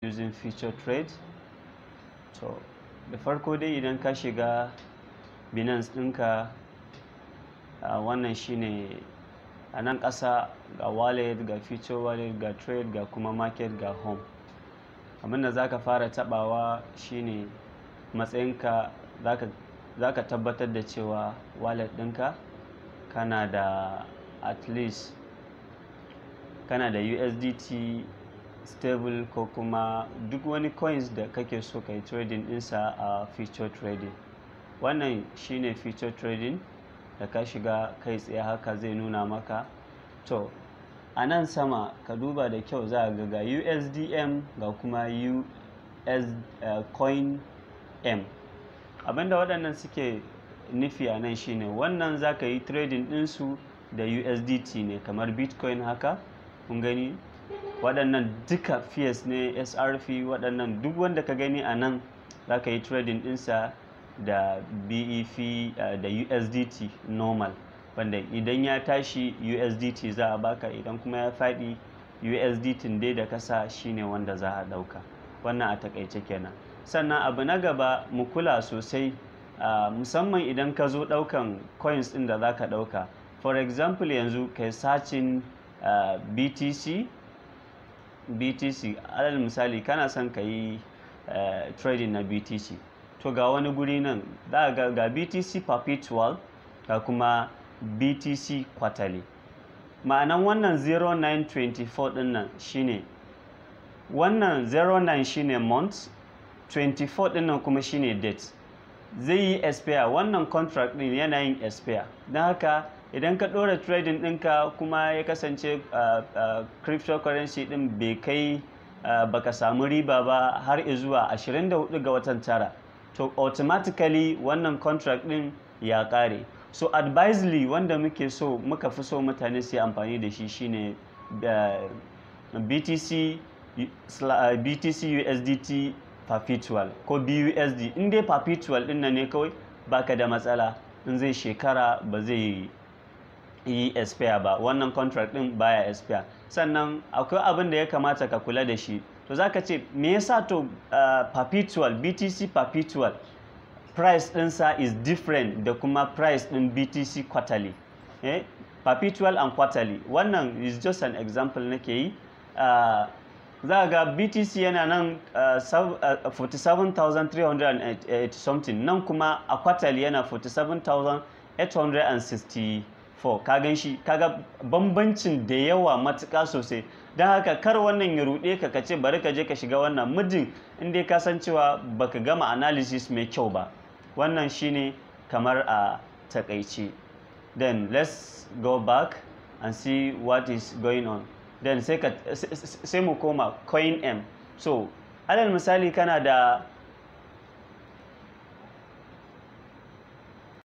using feature trade to da farko dai idan ka shiga binance ɗinka uh, wannan shine a nan ƙasa ga wallet ga feature wallet ga trade ga kuma market ga home abinda za ka fara tabawa shine matsayinka za ka tabbatar da cewa wallet ɗinka kana da at least kana da USDT stable ko kuma duk wani coins da kake so ka yi trading ɗinsa a feature trading wannan shine feature trading da ka shiga kai tsaye haka zai nuna maka to a nan sama ka duba da kyau za ga ga USDM ga kuma US uh, coin M abinda waɗannan suke nufi a nan shine wannan za ka yi trading ɗinsu da USDT ne kamar bitcoin haka kun gani waɗannan duka fees ne srf waɗannan duk wanda ka gani a nan za ka yi trading ɗinsa da bef uh, da usdt normal wanda idan ya tashi usdt za a baka idan kuma ya faɗi usdt dai da kasa shine wanda za a ɗauka wannan a takaice kenan sannan abu na gaba mu kula sosai uh, musamman idan ka zo ɗaukan coins ɗin da za ka ɗauka for example yanzu kai sacin uh, btc btc alal misali kana son ka yi uh, trading na btc to ga wani guri nan ga, ga btc perpetual ga kuma btc quarterly ma'anan wannan 0924 din nan shine wannan 09 shine month 24 din nan kuma shine date zai yi expire wannan contract din yana yin expire don haka idan ka ɗora trading ɗinka kuma ya kasance uh, uh, cryptocurrency ɗin bai kai uh, baka samu riba ba har zuwa 24 ga watan tara to automatically wannan contract ɗin ya ƙare so advisedly wanda muke so muka fi so mutane su yi amfani da shi shine btc btc usdt perpetual ko busd in dai perpetual ɗin nan ne kawai baka da matsala in zai shekara ba zai yi expire ba wannan contract din baya expire sannan akwai abin da ya kamata ka kula da shi to zaka ce me yasa to uh, perpetual btc perpetual price ɗinsa is different da kuma price ɗin btc quarterly eh? perpetual and quarterly wannan is just an example nake yi uh, za ga btc yana nan uh, uh, 47,380 something nan kuma a quarterly yana 47,860 4 ka gan shi kaga bambancin da yawa matuƙa sosai don haka kar wannan ya ruɗe ka kace bari ka je ka shiga wannan muddin inda ka san cewa baka gama analysis mai kyau ba wannan shine kamar a takaice then let's go back and see what is going on then sai ka sai mu koma coin m so alal misali kana da